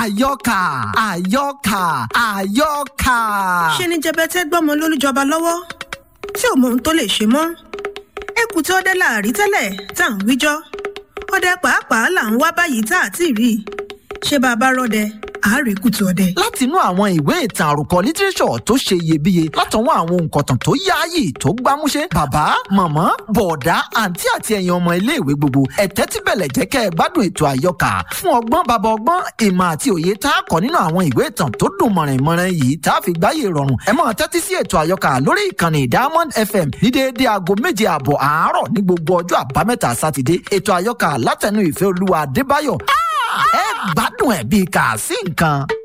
àyọkà àyọkà àyọkà. ṣe ni jẹbẹtẹ gbọmọ lólùjọba lọ́wọ́ tí ò mọ ohun tó lè ṣe mọ́ ẹkùn tí ọdẹ láàrí tẹ́lẹ̀ tá à ń wíjọ́ ọdẹ pàápàá là ń wá báyìí tá à ti rí i ṣé bá a bá rọdẹ àárẹ̀ kùtù ọdẹ. látinú àwọn ìwé ìtàn àròkọ lítírẹ́sọ̀ tó ṣe iyebíye látọwọ́ àwọn òǹkọ̀tàn tó yáàyè tó gbámúṣé bàbá màmá bọ̀ọ̀dá àǹtí àti ẹ̀yin ọmọ iléèwé gbogbo ẹ̀tẹ́ tí bẹ̀lẹ̀ jẹ́ kẹ́ ẹ gbádùn ètò àyọkà fún ọgbọ́n bàbá ọgbọ́n ìmọ̀ àti òye tá a kọ́ nínú àwọn ìwé ìtàn tó dùn mọ̀rìnmọ̀rìn yìí tá a fi gbáyé rọrùn ẹ máa tẹ́tí sí ètò àyọkà lórí ìkànnì diamond fm ní déédéé aago méje ààbọ̀ àárọ̀ ní gbogbo ọjọ́ àbámẹ́ta sátidé ètò àyọkà látẹnu ìfẹ́ olúwa adébáyọ̀ ẹ gbádùn ẹ̀ bíi kà sí nǹkan.